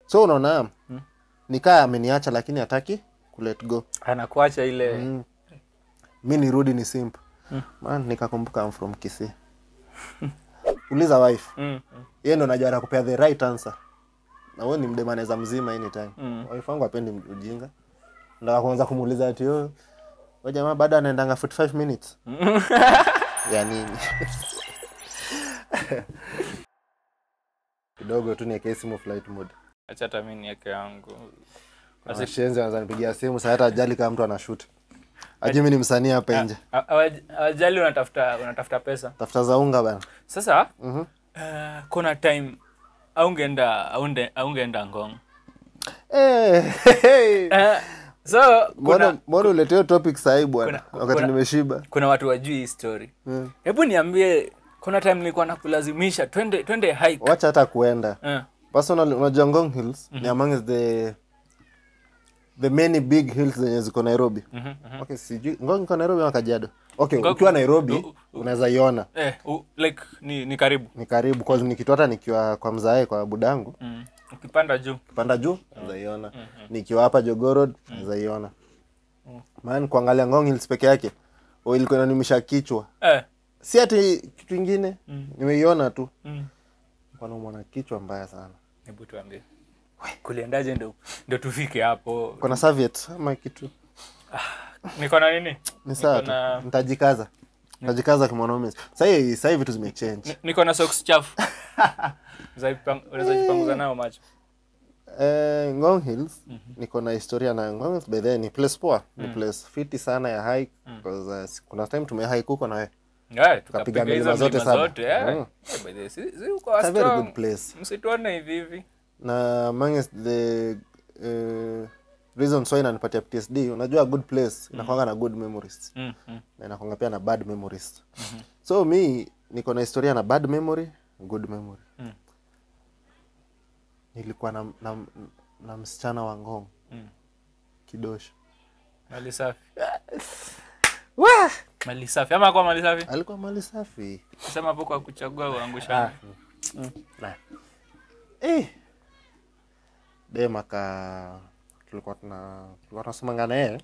so unaona nikaa ameniacha lakini hataki kulet go anakuacha ile mm. mi nirudi ni simp man nikakumbuka I'm from Kisii uliza wife mm. yeye ndo najua anakupea the right answer na wewe ni mdema anaweza mzima anytime Mm. wife wangu apendi ujinga ndo kuanza kumuuliza ati oh wewe jamaa bado anaendanga 45 minutes ya nini kidogo tu niwekee simu flight mode acha hata mi nieke yangu washenzi wanaweza nipigia simu saa hata ajali kama mtu anashut ajui mi ni msanii hapa nje Ha- hawaj- hawajali unatafuta unatafuta pesa tafuta za unga bana sasa Mhm. eh, kuna time aungeenda aunde- aungeenda ngong Eh, hey. Eh, so mbona kuna, mbona uleteo topic sahii bwana kuna- wakati kuna- nimeshiba kuna watu wajui hii story Mm. hebu niambie kuna time nilikuwa nakulazimisha twende twende hike wacha hata kuenda Eh, personally unajua ngong hills ni among the the many big hills zenye ziko nairobi mhm, mhm. okay sijui ngong iko nairobi ama kajiado okay Ngong- ukiwa nairobi u- unaweza iona Eh, u- like ni, ni karibu ni karibu cause nikitu hata nikiwa kwa mzae kwa budangu mm. ukipanda juu panda juu naweza iona nikiwa hapa jogorod naweza iona man kuangalia ngong hills peke yake o ilikuwa inanimisha kichwa eh, si ati kitu ingine nimeiona tu mm. panaumwa na kichwa mbaya sana hebu tuambie kuliendaje ndo, ndo tufike hapo kuna serviette ama kitu niko na nini ni sawa Niko na- tu nitajikaza nitajikaza kimwanaume sahii sahii vitu zimechange Ni- niko na socks chafu Unaweza jipang- unaweza jipanguza nao macho eh, ngong hills niko na historia na ngong hills by the way, ni place poa ni place fiti sana ya hike because uh, si- kuna time tumehike huko na wewe Eh, Tukapiga hizo milima zote milima saba. zote, eh. Mm. Eh, by the way, si- si uko It's a very strong. good place msituone hivi hivi na among the uh, reasons why inanipatia PTSD unajua good place inakwanga na good memories Mm, mm. na inakwanga pia na bad memories so mi niko na historia na bad memory good memory Mm. nilikuwa na, na, na msichana wa ngong Mm. kidosho mali safi mali safi ama kwa mali safi alikuwa mali safi sema hapo kwa kuchagua uangushana Na. eh. dem aka tulikuwa tuna tulikuwa tunasomanga naye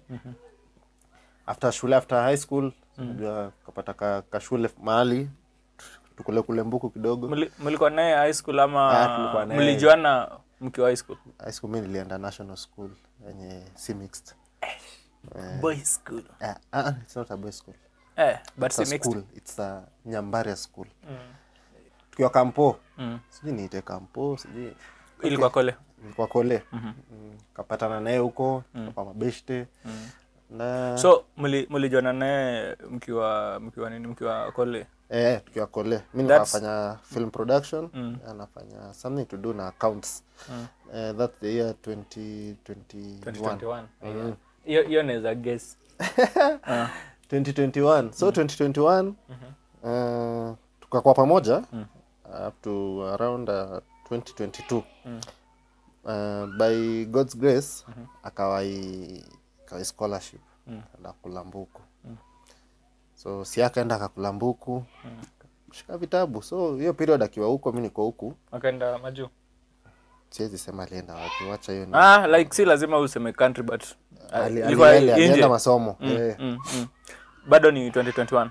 after shule after high school unajua kapata ka, ka shule mahali tukule kule mbuku kidogo Mli- mlikuwa naye high school Ah, ama tulikuwa naye. mlijuana mkiwa high school high school mi nilienda national school yenye si mixed boys school Ah, ah, it's not a boys school eh but it's a si mixed school it's a nyambaria school Mm. tukiwa kampo Mm. sijui niite kampo sijui ilikuwa kole kwa kole mm, kapatana naye huko kwa mabeshte na so mli- mlijuana naye mkiwa mkiwa nini mkiwa kole eh, tukiwa kole mi That's- nikafanya film production Mm. anafanya something to do na accounts Mm. eh, that's the year 2021 2021 Yeah. hiyo hiyo naweza guess Ah. 2021 so 2021 uh, tukakuwa pamoja up to around uh, 2022 uh, by god's grace akawai akawai scholarship enda kulambuku so si akaenda akakulambuku shika vitabu so hiyo period akiwa huko mi niko huku wakaenda majuu siwezi sema alienda wapi wacha hiyo ni ah like si lazima useme country but uh, Ali- ilikuwa alienda- nje. alienda masomo Mm, Eh, mm, mm. bado ni 2021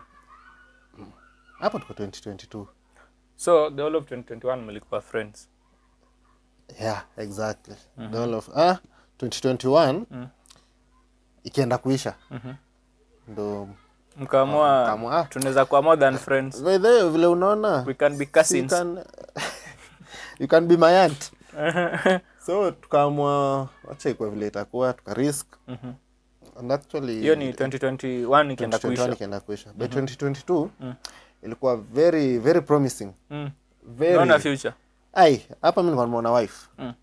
hapo tuko 2022 so the whole of 2021 mlikuwa friends yeah exactly the whole of ah 2021 ikienda kuisha ndo mkaamua Mkaamua, ah. tunaweza kuwa more than friends by the way, vile unaona we can be you cousins can, you can be my aunt so tukaamua wacha ikuwe vile itakuwa tuka risk Mhm. and actually hiyo ni 2021 ikienda 2021 kuisha ikienda kuisha by 2022 ilikuwa very very promising Mm. very naona future ai hapa mi nilikuwa nimeona wife Mm.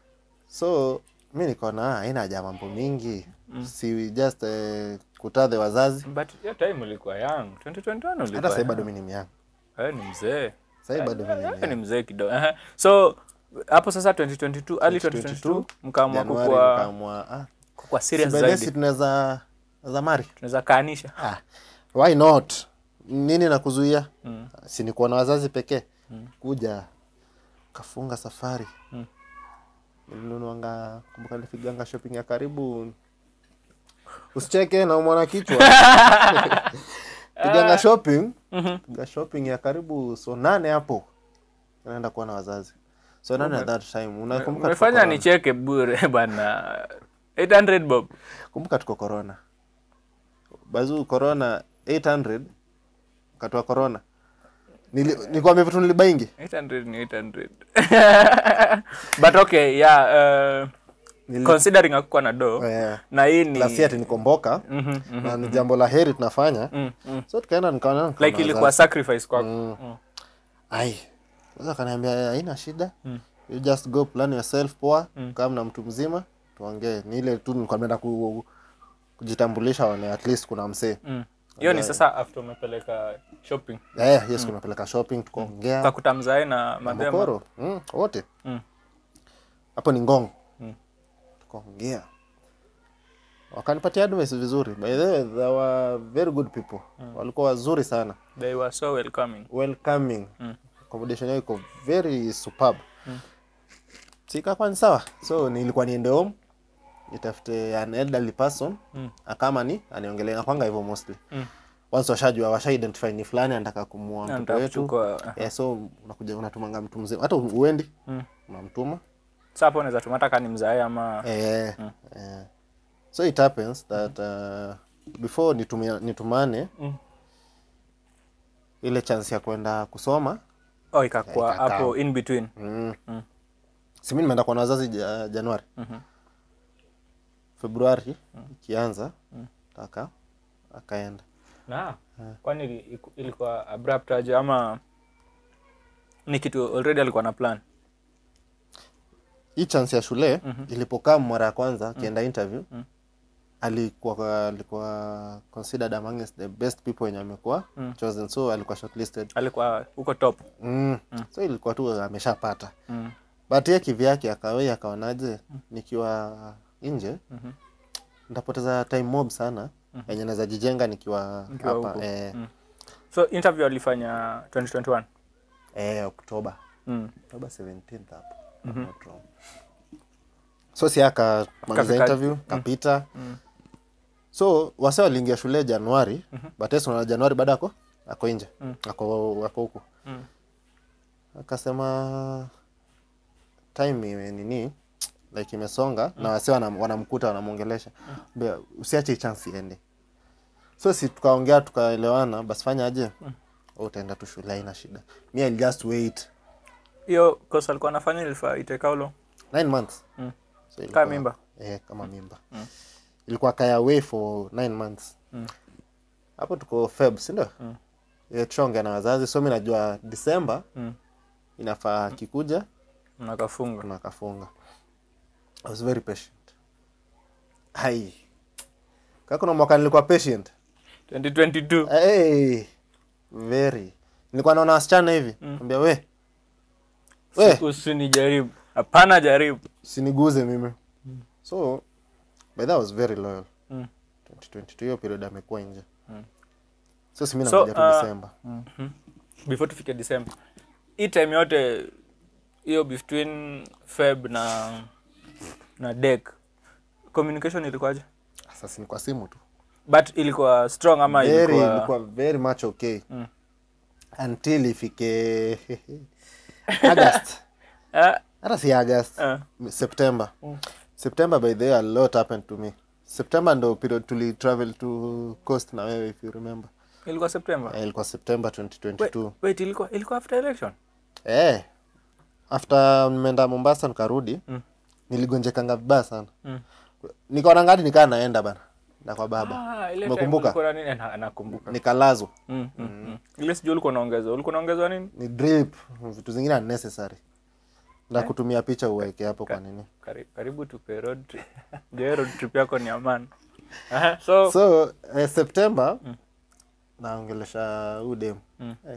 so mi nikaona ah, haina haja mambo mingi si just uh, kutadhe wazazi but hiyo time ulikuwa young 2021 hata ulikuwa sahii young. bado mi ni myang Wewe ni mzee sahii bado mi ni Wewe ni myang mzee kidogo Aha. so hapo sasa 2022 early 2022 mkaamua Januari kukua nikaamua ah, kukua serious si by then si zaidi tunaweza za mari tunaweza kaanisha ah, why not nini nakuzuia Mm. si nikuwa na wazazi pekee kuja kafunga safari nilipiganga kumbuka nilipiganga shopping ya karibu usicheke na umwana kichwa piganga shopping piga shopping ya karibu so nane hapo naenda kuwa na wazazi so nane at that time unakumbuka tuko umefanya corona. nicheke bure bana 800 bob kumbuka tuko corona bazu corona 800 wakati wa corona Nili- nilikwambia vitu nilibaingi 800 ni 800 but okay yeah uh, Nili- considering hakukuwa na do Eh, na hii ni last year nikomboka Mhm, mhm. na ni jambo la heri tunafanya Mm, mm. so tukaenda nikaona nikaona like ilikuwa wazazi. sacrifice kwako Mm. Mm. ai sasa kaniambia haina shida you just go plan yourself poa kama na mtu mzima tuongee ni ile tu nilikuwa nimeenda ku, kujitambulisha one at least kuna msee Mm. hiyo ni sasa after umepeleka shopping eh yes kunapeleka shopping tukaongea ukakuta mzae na madhema mokoro mm, wote Mm. hapo ni ngong Mm. tukaongea wakanipatia advice vizuri by the way they were very good people walikuwa wazuri sana they were so welcoming welcoming Mm. accommodation yao iko very superb sikakuwa ni sawa so nilikuwa niende home nitafute an elderly person Mm. akama ni aniongelea nakwanga hivyo mostly Mm. once washajua washa identify ni fulani anataka kumua mtoto Anataka wetu kuchukua, yeah, so unakuja unatumanga mtu mzima hata uendi Mm. unamtuma Sasa hapo unaweza tumata kani mzae ama eh, eh. so it happens that uh, before nitumia, nitumane Mm. ile chance ya kwenda kusoma oh, ikakuwa Ikakaa. hapo in between mm. Mm. simi nimeenda kwa na wazazi ja, januari Mhm. februari ikianza taka akaenda na kwani ili- iku- ilikuwa abrupt aje ama ni kitu already alikuwa na plan hii chance ya shule ilipokaa mara ya kwanza akienda interview alikuwa alikuwa considered amongst the best people wenye amekuwa chosen so alikuwa shortlisted alikuwa huko top mm. so ilikuwa tu ameshapata mm. but ye kivyake akawei akaonaje nikiwa nje nitapoteza time mob sana yenye naweza jijenga nikiwa Nikiwa hapa huku. eh, Mm. so interview alifanya 2021 eh, oktoba mm. oktoba 17th hapo if I'm not wrong. so si akamaliza Kafika- interview kapita so wase waliingia shule januari but yes, unaona januari bado ako ako nje ako ako huku Mm. akasema time ime nini like imesonga na wase wanam- wanamkuta wanamwongelesha Mbea, usiache hii chance iende so si tukaongea tukaelewana basi fanya aje mm. utaenda tu shule haina shida mi I'll just wait hiyo kosa alikuwa anafanya ilifaa itake how long nine months Mm. so Kama ilikuwa- mimba eh, kama mimba ilikuwa kaya away for nine months Mm. hapo tuko feb sindio Mm. mm. tushonge na wazazi so mi najua disemba mm. inafaa kikuja nakafunga na akafunga I was very patient hai kakuna mwaka nilikuwa patient 2022 hey, very nilikuwa naona wasichana hivi ambia we we usinijaribu hapana jaribu siniguze mimi so by that I was very loyal Mm. 2022 hiyo period amekuwa nje Mm. so simi So, nakuja tu uh, December before tufike december hii time yote hiyo between feb na na dek communication ilikuwaje sasa ni kwa simu tu but ilikuwa strong ama very ilikuwa ilikuwa very much okay Mm. until ifike august Ah, hata si august ah. september september by the way a lot happened to me september ndo period tuli travel to coast na wewe if you remember ilikuwa september Eh, ilikuwa september wait, 2022 wait ilikuwa ilikuwa after election eh after nimeenda mombasa nikarudi Mm. niligonjekanga vibaya sana Mm. nikaona ngati nikaa naenda bana na kwa baba Ah, ile time Umekumbuka? ulikuwa na nini? Na- nakumbuka nikalazwa Mm, mm, mm. ile sijui ulikuwa naongezwa ulikuwa naongezwa nini ni drip vitu zingine unnecessary na kutumia picha uweke hapo kwa nini Kari, karibu tupe road trip je road trip yako ni amani Aha, so, so eh, september naongelesha huu demu Mm. Eh.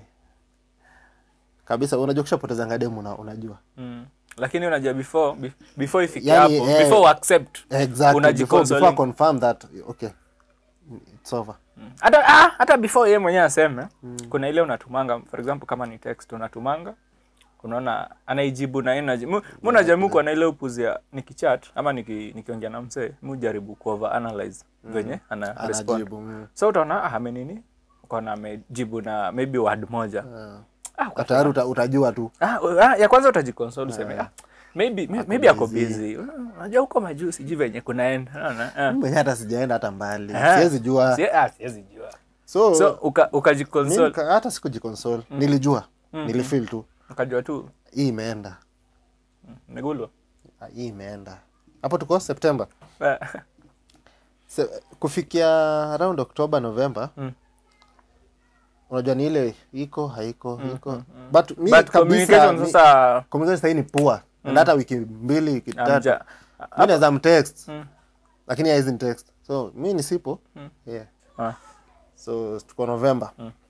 kabisa unajua kushapotezanga demu una, unajua mm. lakini unajua before be- before ifike Yani, hapo eh, before uaccept exactly before, Unajiconsoling. before I confirm that okay it's over Mm. hata ah, hata before yeye mwenyewe aseme kuna ile unatumanga for example kama ni text unatumanga unaona anaijibu na energy mu mu najaribu kuwa na ile upuzi ya nikichat ama niki, nikiongea na msee mu jaribu ku over analyze venye ana respond anajibu mm. so utaona ah, amenini ukaona amejibu na maybe word moja ah, Ah, tayari uta, utajua tu ah, ah, ya kwanza utajiconsole useme ah, maybe may- maybe ako busy unajua huko majuu sijui venye kunaenda unaona ah. mwenye hata sijaenda hata mbali Ah. siwezi jua Sie- ah, siwezi jua so, so uka- mi ukajiconsole nika- hata sikujiconsole nilijua nilifeel tu ukajua tu hii imeenda megulwa Ah, hii imeenda hapo tuko september Se, kufikia around october november Mm. unajua ni ile iko haiko iko but mi but kabisa communication mi- sasa communication sahii ni poor and hata wiki mbili wiki tatu amja mi naweza mtext Mm. lakini haizi text so mi nisipo yeah. ah, so tuko november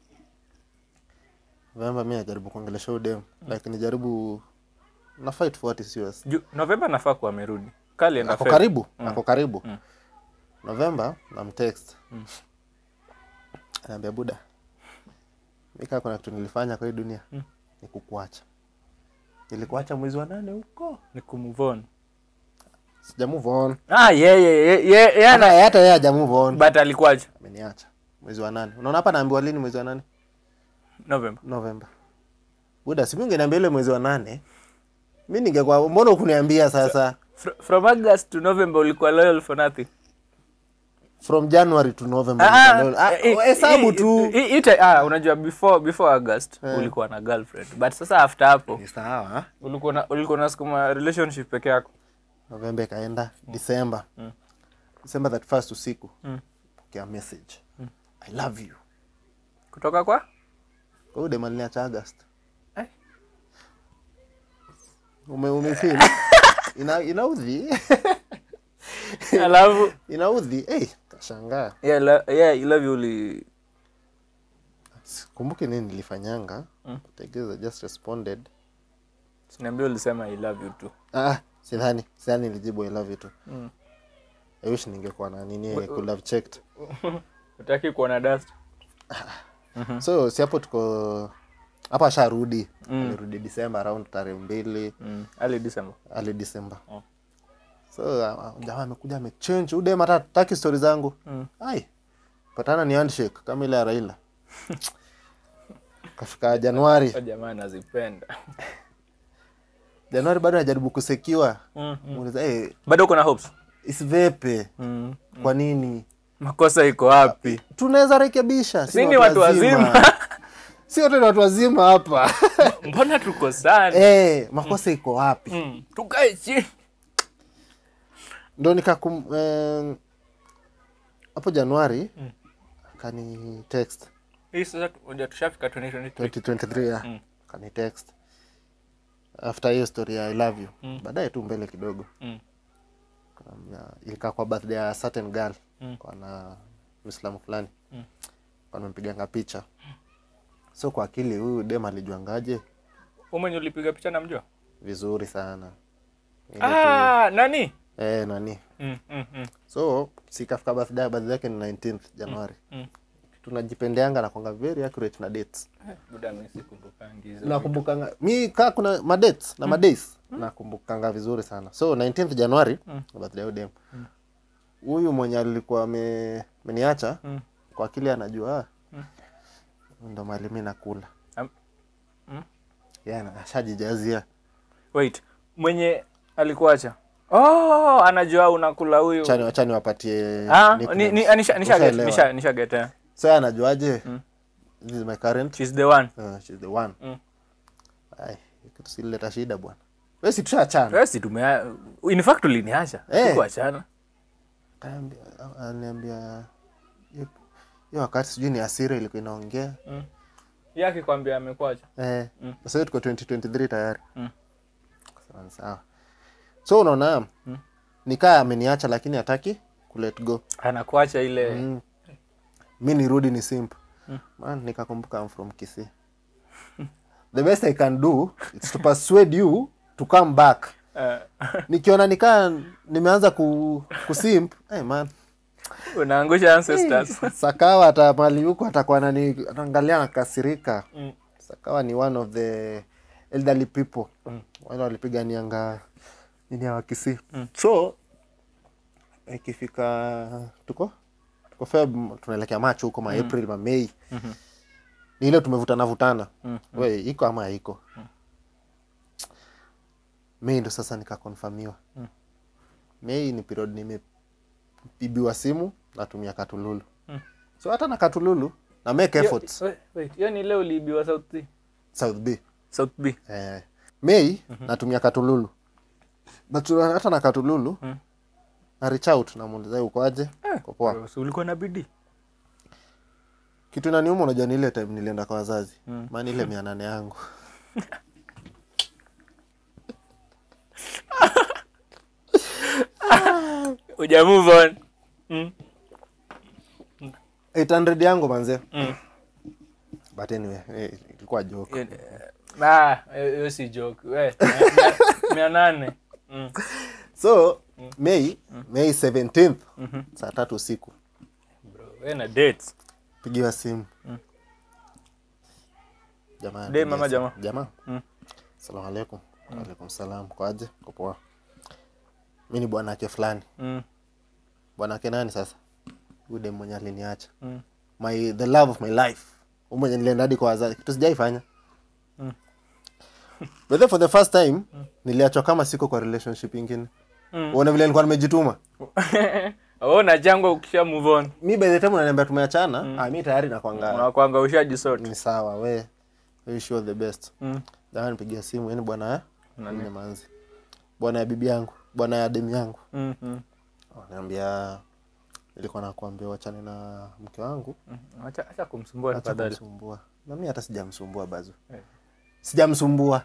november mi najaribu kuongelesha udem like nijaribu na fight for what is yours ju- novemba nafaa kuwa amerudi kali enda ako Feb. karibu ako karibu november namtext anaambia buda mika kuna kitu nilifanya kwa hii dunia ni kukuacha nilikuacha mwezi wa nane huko ni kumove on sija move on ah yeah, yeah, yeah, yeah, yeah, hata na- hata yeye haja move on but alikuwaje ameniacha mwezi wa nane unaona hapa naambiwa lini mwezi wa nane novemba november buda si mi ungeniambia ile mwezi wa nane mi ningekuwa mbona ukuniambia sasa Fr- from august to november ulikuwa loyal for nothing from january to november Ah, nilikuwa- Ah, eh, hesabu eh, tu eh, eh, ita- ah, unajua before before august ulikuwa na girlfriend but sasa after hapo ni sawa ulikuwa na ulikuwa nasukuma relationship peke yako novemba ikaenda december december that first usiku pokea message i love you kutoka kwa kwa hiyo dem aliniacha august Eh. ume umefeel ina inaudhi alafu inaudhi hey, kashangaa yeah, la, yeah, I love you uli kumbuki nini nilifanyanga but I guess I just responded niambia ulisema i love you too ah sidhani sidhani nilijibu i love you too Mm. i wish ningekuwa na nini I could have checked utaki kuona dust so si hapo tuko hapa asharudi alirudi december around tarehe mbili mm. early december ali december Oh. so uh, jamaa amekuja amechange udem hata taki stori zangu Mm. ai patana ni handshake kama ile ya raila kafika januari Kwa jamaa nazipenda januari bado najaribu kusekiwa mm. muuliza hey, bado kuna hopes isivepe mm. kwa nini makosa iko wapi tunaweza rekebisha Si ni watu wazima. si wote ni watu wazima hapa mbona tuko sana hey, makosa iko wapi mm. tukae chini ndo nikakum em, hapo januari akani text hii sasa uja tushafika 2023 2023 ya Mm. akani text after hiyo story ya i love you Mm. baadaye tu mbele kidogo mm. Akaniambia, ilikaa kwa birthday ya certain girl Mm. kwa na mwislamu fulani Mm. kwa nimepiganga picha so kwa akili huyu dem alijuangaje umwenye ulipiga picha namjua vizuri sana Ile tu- ah, nani eh, nani mm, mm, mm. so sikafika birthday birthday yake ni 19th januari Mm. tunajipendeanga na kwanga very accurate na dates Eh, buda mimi sikumbukangi hizo nakumbukanga mi kaa kuna madates na madays nakumbukanga vizuri sana so 19th januari birthday ya udem huyu mwenye alikuwa ame- ameniacha Mm. kwa akili anajua ah, ndo mali mi nakula Am- Mm. yeah, ashajijazia wait mwenye alikuacha oh anajua unakula huyu chani wachani wapatie ah, nicknames. ni, ni, anisha, nisha, get, Ushaelewa. nisha, nisha get, eh. so yeye anajuaje this is my current She's the one uh, she's the one Mm. ai kitu sileta shida bwana we si tushachana Wewe si tumea in fact uliniacha Eh. sikuachana Kaambia- aniambia hiyo- hiyo wakati sijui ni asira ilikuwa inaongea mm. yeye akikwambia amekuacha eh, Mm. sasa hiyo tuko 2023 tayari Mm. sawa sawa so unaona nikaa ameniacha lakini hataki kulet go anakuacha ile mm. mi nirudi ni simp man nikakumbuka I'm from Kisii the best I can do is to persuade you to come back eh, nikiona nikaa nimeanza ku, kusimp hey man unaangusha ancestors sakawa hata mali huko atakuwa nani anaangalia nakasirika Mm. sakawa ni one of the elderly people wale walipiganianga nini ya wakisi so ikifika tuko tuko feb tunaelekea macho huko ma april ma mei ni ile tumevutana vutana we iko ama haiko mei ndo sasa nikakonfamiwa mei ni period nimepibiwa simu natumia katululu so hata na katululu na make efforts Wait, wait, hiyo ni leo uliibiwa South B? south b South B. eh, mei natumia katululu but uh, hata na katululu na reach out namuuliza ukoaje uko poa So, ulikuwa na bidii kitu inaniuma unajua ni ile time nilienda kwa wazazi maana ile mia nane yangu uja move on mm. 800 yangu manze Mm. but anyway eh, ilikuwa joke Hiyo ni- ah, hiyo hiyo si joke we mia- mia- mia nane Mm. so mei mei 17th saa tatu usiku Bro, we na dates pigiwa simu jamaa Dem anapigia ama simu. jamaa? jamaa Mm. salamu alaikum alaikum salam kwaje Uko poa mi ni bwanake fulani Mm, bwanake nani sasa huyu dem mwenye aliniacha mm. my the love of my life Huyu mwenye nilienda hadi kwa wazazi kitu sijaifanya Mm. but then for the first time niliachwa kama siko kwa relationship ingine Mm. uone vile nilikuwa nimejituma Oh, na jangwa ukisha move on mi by the time unaniambia tumeachana ah, mi tayari nakwanga unakwanga ushajisort ni sawa we wish you all the best Mm. jamaa nipigia simu yani bwana ya nne manzi bwana ya bibi yangu bwana ya demu yangu Mm, mm. naambia nilikuwa nakuambia wachane na mke wangu Mm. Acha acha kumsumbua acha tafadhali. kumsumbua na mi hata sijamsumbua bazu Eh. sijamsumbua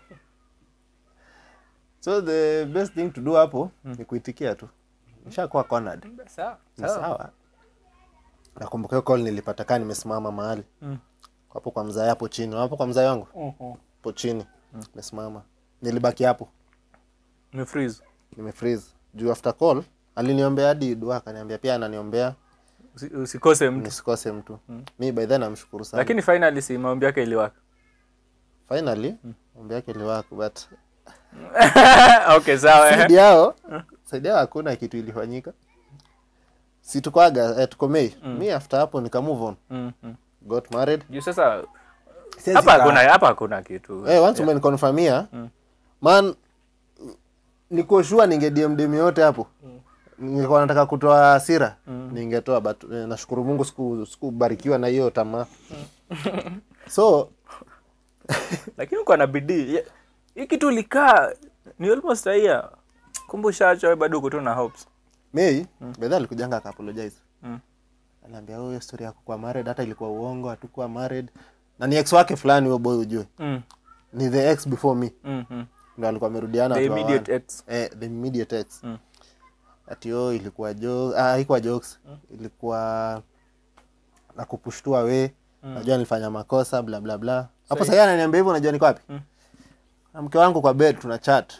so the best thing to do hapo ni kuitikia tu nishakuwa cornered Sawa. ni Sawa. sawa nakumbuka hiyo call nilipata kaa nimesimama mahali Mm. hapo kwa mzai hapo chini hapo kwa mzai wangu Mhm. hapo chini nimesimama nilibaki hapo Ni freeze. nimefreeze juu after call aliniombea hadi dua akaniambia pia ananiombea Usi- usikose mtu nisikose mtu mi by then namshukuru sana lakini finally si maombi yake iliwaka finally ombi yake liwako but okay sawa eh. saidi yao saidi yao hakuna kitu ilifanyika si tukwaga eh, tuko mei mi after hapo nika move on Mm, mm. got married juu sasa Siwezi hapa kaa- hakuna hapa hakuna kitu Eh, once umenikonfirmia man niko sure ninge dm dm yote hapo nilikuwa nataka kutoa hasira ningetoa but eh, nashukuru mungu siku sikubarikiwa na hiyo tamaa so lakini uko na bidii Ye- hii kitu ulikaa ni almost a year kumbe ushaachwa wewe bado uko tu na hopes mei mm. bedha alikujanga akaapologize Mm. anaambia "Oh, hiyo story ya kukuwa married hata ilikuwa uongo hatukuwa married na ni ex wake fulani huyo boy ujue mm. ni the ex before me Mm, mm. ndo alikuwa amerudiana the watu wa immediate wana. ex eh, the immediate ex Mm. ati yo ilikuwa jo ah, haikuwa jokes ilikuwa na kupushtua we najua nilifanya makosa bla bla bla hapo sahii ananiambia hivyo unajua niko wapi na mke wangu kwa bed tuna chat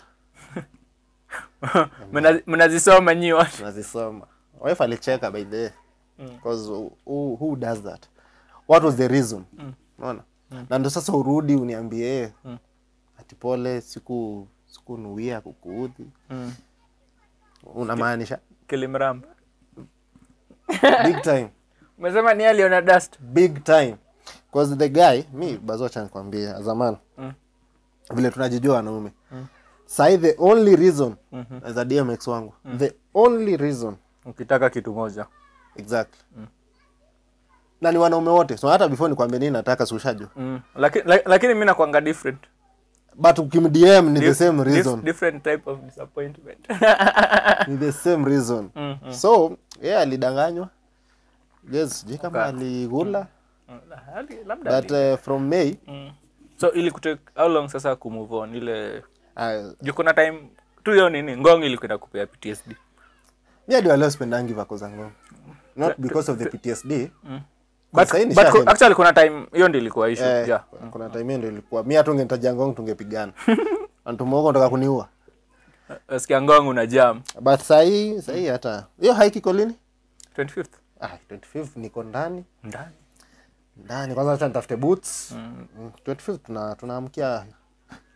Mna- mnazisoma nyi watu tunazisoma wife alicheka by the way because who, who does that what was the reason unaona na ndo sasa urudi uniambie ati pole siku sikunuia kukuudhi Mm. unamaanisha kilimramba big time umesema ni aliona dust big time cause the guy mi bazocha nikwambie azaman Mm. vile tunajijua wanaume sahi the only reason Mhm. as a dmx wangu the only reason ukitaka kitu moja exactly na ni wanaume wote so hata before nikwambie nini nataka sushajua mm. lakini la- lakini mi nakwanga different but ukimdm ni the Dif- same dif- reason different type of disappointment ni the same reason Mm, mm. so ye yeah, alidanganywa yes sijui kama Okay. aligula Mm, hali- labda but uh, from may mm. so ili kutake how long sasa kumove on ile uh, juu kuna time tu hiyo nini ngong ilikwenda kupea ptsd mi hadi waleo spendangi vako za ngoma not because of the ptsd but, Sahii but nishaenda. ku- actually kuna time hiyo ndio ilikuwa issue Eh, yeah. kuna time hiyo ndio ilikuwa mi hata ungenitajia ngong tungepigana antumoko nataka kuniua nasikia ngong una jam but sahii sahii hata hiyo haikiko lini 25th ah, 25 niko ndani ndani ndani kwanza acha nitafute boots mm. 25 tuna tunaamkia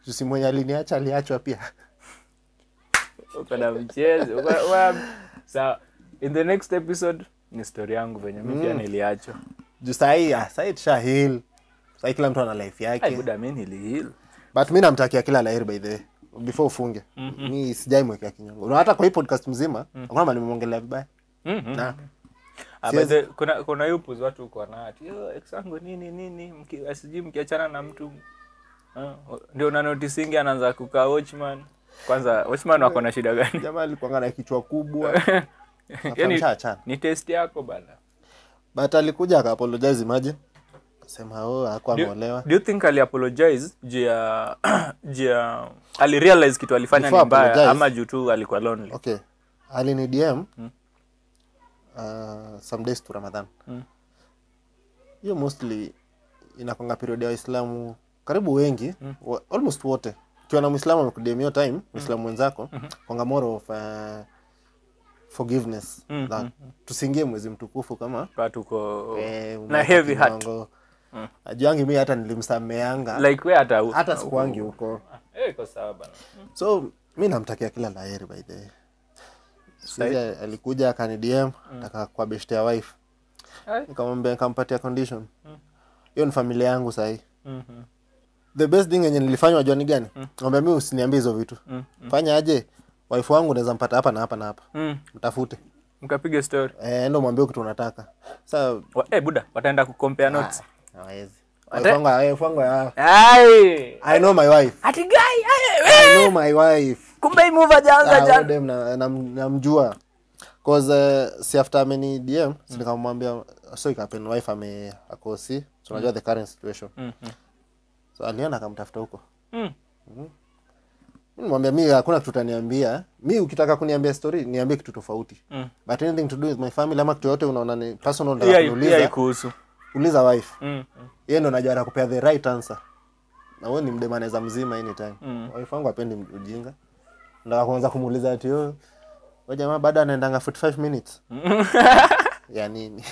jusi mwenye aliniacha aliachwa pia uko na mchezo Uko- wa- sawa in the next episode ni story yangu venye mi pia niliachwa juu sahii ah, sahii tusha heal sahii kila mtu ana life Ai, yake buda mi nilihil but mi namtakia kila laheri by the way before ufunge mi sijai mwekea kinyongo na hata kwa hii podcast mzima hakuna mali nimeongelea vibaya na Ah, but the- kuna kuna hiyo upuzi watu uko na ati "Yo, ex wangu nini nini mki- sijui mkiachana na mtu ah, ndio una noticingi anaanza kukaa watchman kwanza watchman wako na shida gani jamaa alikuanga na kichwa kubwa yani Akamshaachana. ni test yako bana but alikuja akaapologize imagine akasema oh hakuwa do, ameolewa do you think ali apologize juu ya juu ya ali realize kitu alifanya Before ni mbaya apologize. ama juu tu alikuwa lonely okay alini dm uh, some days to ramadhan hiyo mostly inakwanga period ya waislamu karibu wengi wa, almost wote ukiwa na mwislamu amekudm hiyo time mwislamu mwenzako kwanga more of uh, forgiveness that tusiingie mwezi mtukufu kama Kwa tuko eh, na umeweka heavy heart kinyongo. ajuangi mi hata nilimsameanga like we hata hata sikuangi huko eh iko sawa bana so mi namtakia kila laheri by the way. Sisi alikuja akani dm taka kwa beshte ya wife Ai. nikamwambia nikampatia condition hiyo ni familia yangu sahii Mhm. the best thing yenye nilifanywa jua ni gani mwambia mi usiniambie hizo vitu fanya aje wife wangu naweza mpata hapa na hapa na hapa Mm. mtafute mkapiga story eh, ndo mwambie kitu unataka sa Wa- eh buda wataenda kucompare notes hawezi wife wangu wife wangu ah, ai i know my wife ati guy ai, i know my wife kumbe hii move hajaanza Ah, jana huyo dem na- nam- namjua cause uh, si after ameni dm si nikamwambia so ikapen wife ame akosi so unajua the current situation Mhm. so alienda akamtafuta huko Mm. Mi nimwambia mi hakuna kitu utaniambia mi ukitaka kuniambia story niambie kitu tofauti Mm. but anything to do with my family ama kitu yote unaona ni personal Pia- nataka pia kuniuliza ikuhusu uliza wife Mm, mm. yeye ndo najua atakupea the right answer na wewe ni mdemaneza mzima anytime Mm. wife wangu apendi ujinga ndo kuanza kumuuliza ati oh wewe jamaa bado anaendanga 45 minutes ya nini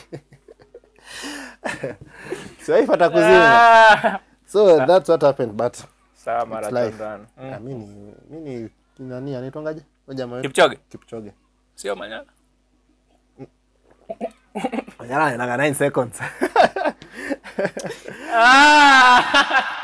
si wife atakuzima Ah! so that's what happened but sawa life. marathon mm. ah, mimi ni mimi ni nani anaitwangaje wewe jamaa wetu kipchoge Kipchoge sio manyana Jana anaendanga 9 seconds ah!